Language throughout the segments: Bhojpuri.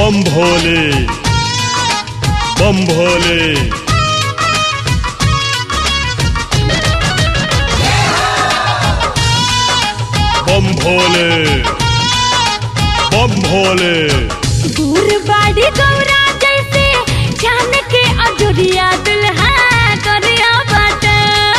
बम भोले बम भोले बम भोले बम भोले दूर बाड़ी गौरा जैसे जान के अजुरिया दुल्हा करिया बाटा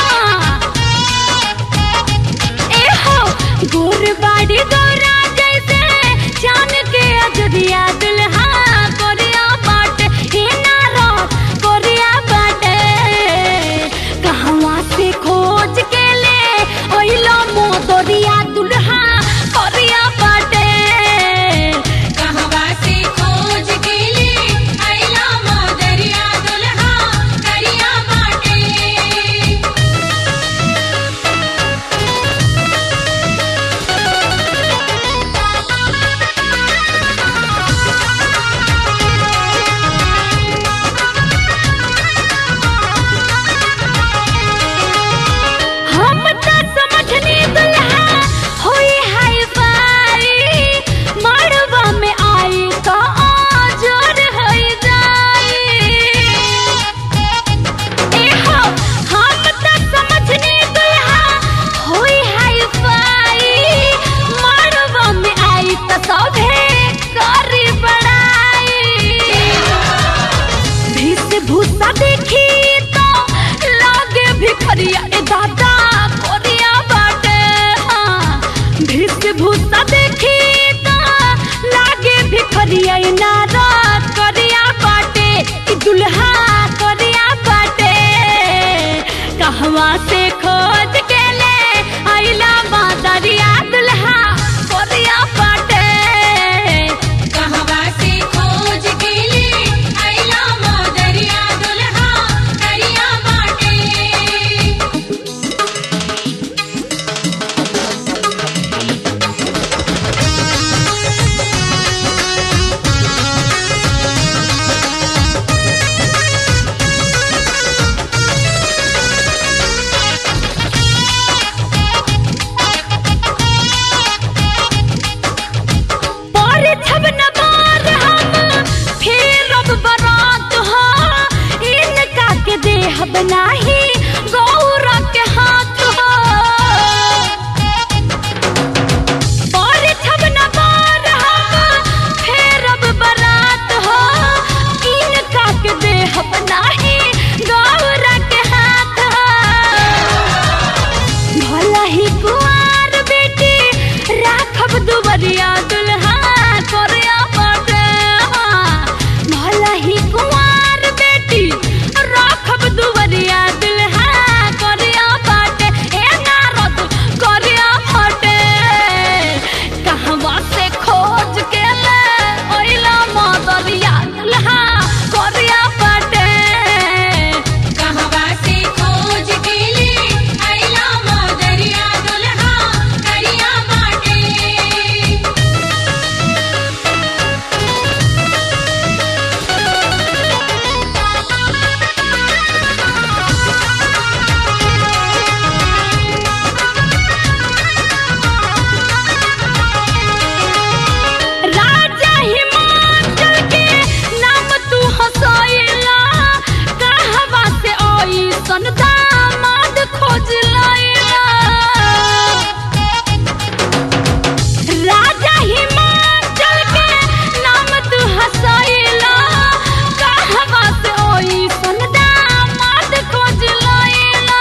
ए हो दूर बाड़ी गौरा जैसे जान के अजुरिया दुल्हा करिया बाटे हे नारो करिया बाटे कहवा से खोज के ले ओइलो मोदरिया दुल्हा करिया बाटे कहवा से खोज के लिए अइला मोदरिया दुल्हा करिया बाटे हम त समझनी दुल्हा होई हाय फाई मड़वा में आई तो जोर होई जाई ए हो हम त समझनी दुल्हा होई हाय फाई मड़वा में आई तो सभे करी बड़ाई भीस भूसा देखी तो लागे भिखरिया ए दादा कोरिया बाटे हाँ भीस भूसा देखी तो लागे भिखरिया ए नारा करिया बाटे ई दुल्हा करिया बाटे कहवा से खोज के ले आइला मादरिया दुल्हा करिया बाटे कहवा से खोज के लिए अइला मोदरिया दुल्हा करिया बाटे पर छब नबार हम फिर अब बरात हो इनका के देह बनाही गौरा के हाथ हो पर छब नबार हम फिर अब बरात हो इनका के देह बनाही गौरा के हाथ हो भला ही कुआर बेटी राखब दुबरिया दुल्हा कोरिया बाटे भला ही कुआर बेटी राखब दुबरिया दुल्हा कोरिया बाटे ए नारद कोरिया बाटे कहवा से खोज के ले ओइला मदरिया दुल्हा कोरिया बाटे कहवा से खोज के लिए अइला मोदरिया दुल्हा करिया बाटे राजा हिमाचल के नाम तू हंसैला कहवा से ओई सन दामाद खोज लैला राजा हिमाचल के नाम तू हंसैला कहवा से ओई सन दामाद खोज लैला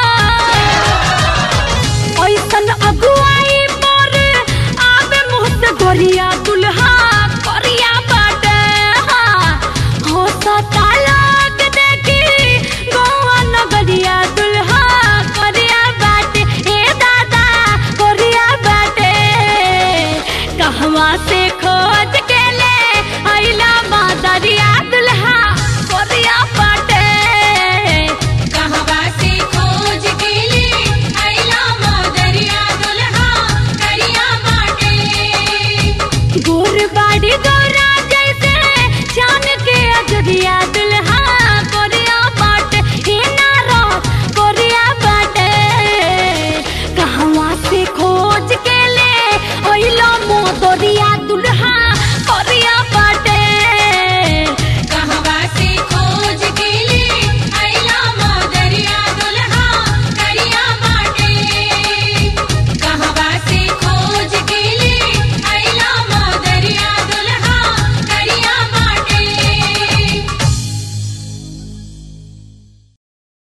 ऐसन अगुआई पर आवे मुँह से गोरिया दुल्हा करिया बाटे हो सता लाग देखी गौआ नगरिया दुल्हा करिया बाटे ए दादा करिया बाटे कहवा से खोज के ले अइला मादरिया दुल्हा करिया बाटे कहवा से खोज के लिए अइला मोदरिया दुल्हा करिया बाटे गोर बाड़ी गौरा जैसे जान के अजरिया